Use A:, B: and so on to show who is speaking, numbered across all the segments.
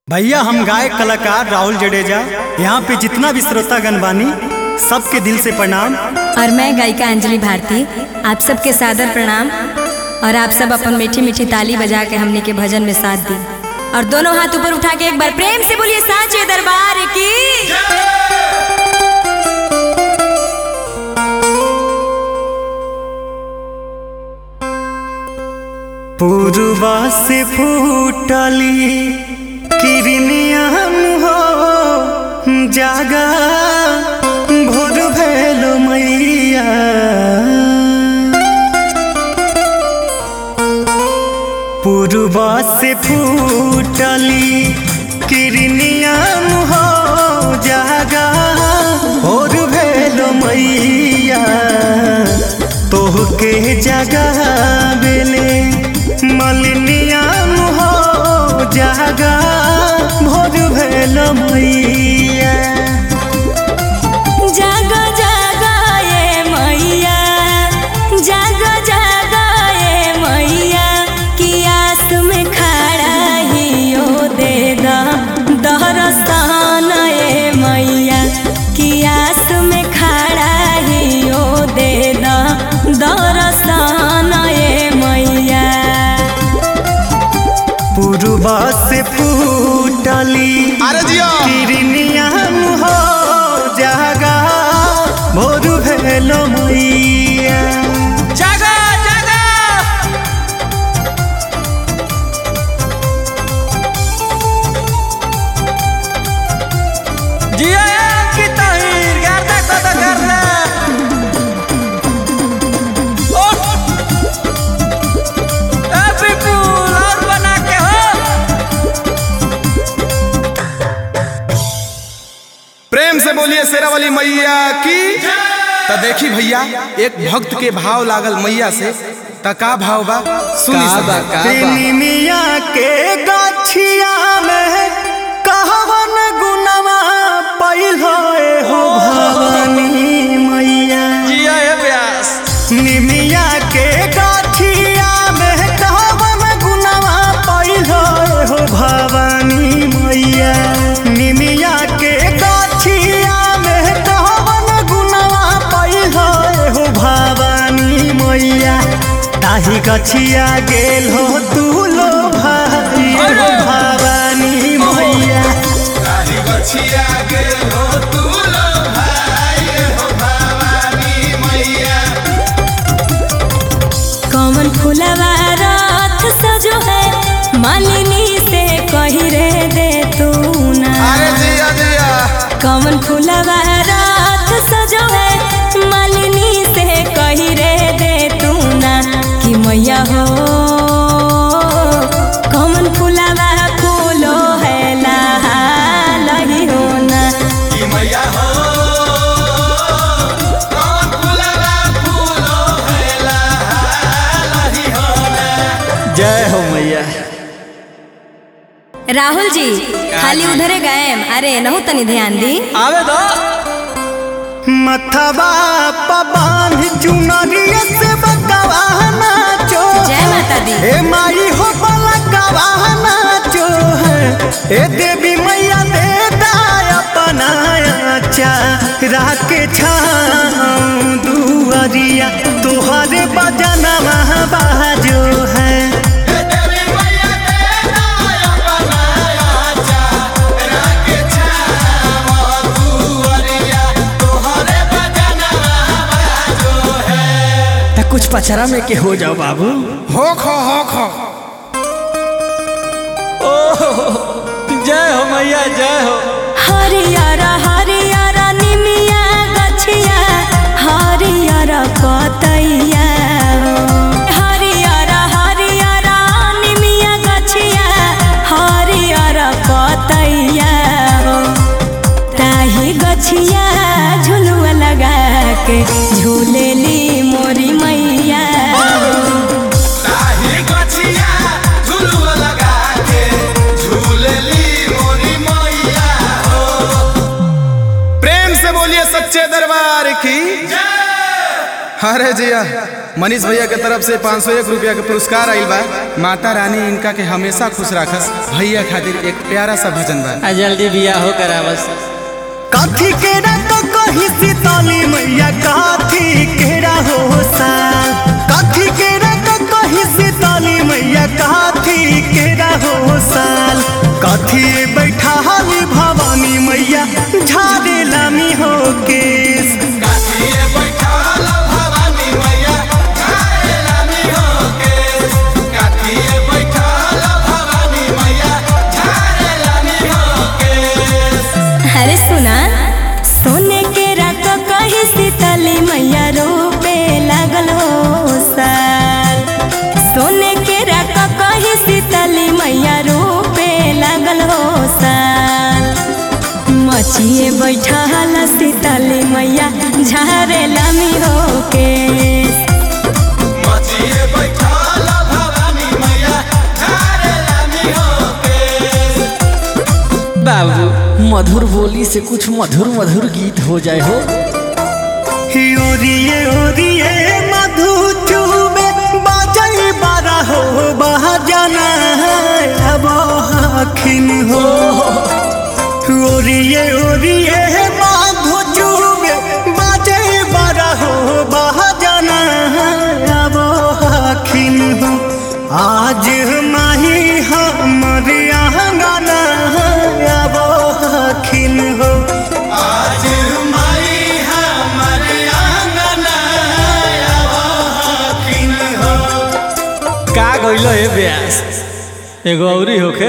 A: भैया हम गायक कलाकार राहुल जडेजा यहाँ पे जितना भी श्रोतागण बानी सबके दिल से प्रणाम
B: और मैं गायिका अंजलि भारती आप सबके सादर प्रणाम और आप सब अपन मीठी मीठी ताली बजा के हमने के भजन में साथ दी और दोनों हाथ ऊपर उठा के एक बार प्रेम से बोलिए साचे दरबार की
A: पूर्वा से फूटली किरनियन हो जागा भोर भेलो मैया पूर्वा से फूटली किरनियन हो जागा भोर भेलो मैया तोहके जगह बेले मलिनियन हो जागा भोर भेलो मैया
B: जागो जागो ये मैया जागो जागो ये मैया कि आस में खड़ा ही ओ दे दा दहरस्तान ये मैया कि आस में खड़ा ही ओ दे दा दहरस्तान ये मैया
A: पूर्वा से फूटली
C: अरे जिया
A: किरनियन हो जागा भोर भेलो मैया
C: जागा जागा जिया की तहीर गर्दा कद करना ओ ए विपुल और बना के हो प्रेम से बोलिए शेरावाली मैया की तो देखी भैया एक भक्त के भाव लागल मैया से त का भाव बा सुनी सब
A: निमिया के गाछिया में कहवन गुनवा पहिलो हो भवानी मैया
C: जिया है व्यास
A: निमिया के गाछिया में कहवन गुनवा पहिलो हो भवानी मैया निमिया के गाछिया में कहवन गुनवा पहिलो हो भवानी मैया ताही गछिया गेल हो तू लो भाई हो भवानी मैया
B: कौन फुलवा रात सजो है मालिनी से कही रे दे तू ना
C: अरे जिया जिया
B: कौन फुलवा रात सजो है मालिनी से कही रे दे तू ना कि मैया हो कौन फुलवा फूलो है लहा लही हो ना
A: जय हो मैया
B: राहुल जी खाली उधरे गए अरे नहु तनी ध्यान दी
C: आवे दो
A: मथवा पबान चुनरिया से बकवाना चो
B: जय माता दी
A: हे माई हो बलकवाना चो है हे देवी मैया दे दाय अपनाया चा राके छाऊं दुआरिया तोहरे बजनवा बाजो है
D: कुछ पचरा में के हो जाओ बाबू
C: हो खो हो खो
D: जय हो मैया जय हो
B: हरियारा हरियारा निमिया गछिया हरियारा पतैया हो। हरियारा हरियारा निमिया गछिया हरियारा पतैया हो। ताही गछिया झुलुआ लगा के झूलेली मोरी मैया हो।
C: प्रेम से बोलिए सच्चे दरबार की अरे जिया मनीष भैया के तरफ से पाँच सौ एक रुपया के पुरस्कार आइल बा माता रानी इनका के हमेशा खुश रखस भैया खातिर एक प्यारा सा भजन बा
D: आ जल्दी बिया हो करा बस
A: काठी केरा तो कही सीताली मैया काठी केरा हो साल काठी केरा तो कही सीताली मैया काठी केरा हो साल काठी बैठा हाली भवानी मैया झाड़े लामी हो केस
B: अरे सुना सोने के रात कही सीतली मैया रोपे लागल हो साल सोने के रात कही सीतली मैया रोपे लागल हो साल मचिए बैठल सीतली मैया झारे लामी हो के
D: बाबू मधुर बोली से कुछ मधुर मधुर गीत हो जाए हो
A: ओरिए ओरिए मधु चूबे बाजई बारा हो बहजना अब हखिन हो ओरिए ओरिए मधु चूबे बाजई बारा हो बहजना अब हखिन हो आज माही हमर आंगना अब हखिन हो आज माई हमर आंगना अब हखिन हो
D: का गइलो हे ब्यास एगो औरी होखे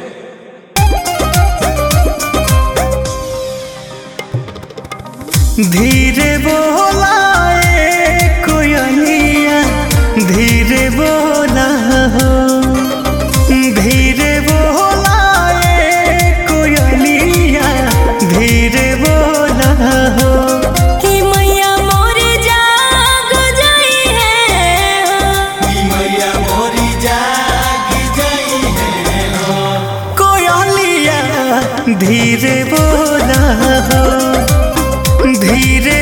A: धीरे बोला ए कोयलिया धीरे बोला हो धीरे बोला ए कोयलिया धीरे बोला हो
B: कि मैया मोरे जाग जाई है
A: कोयलिया धीरे बोला हो धीरे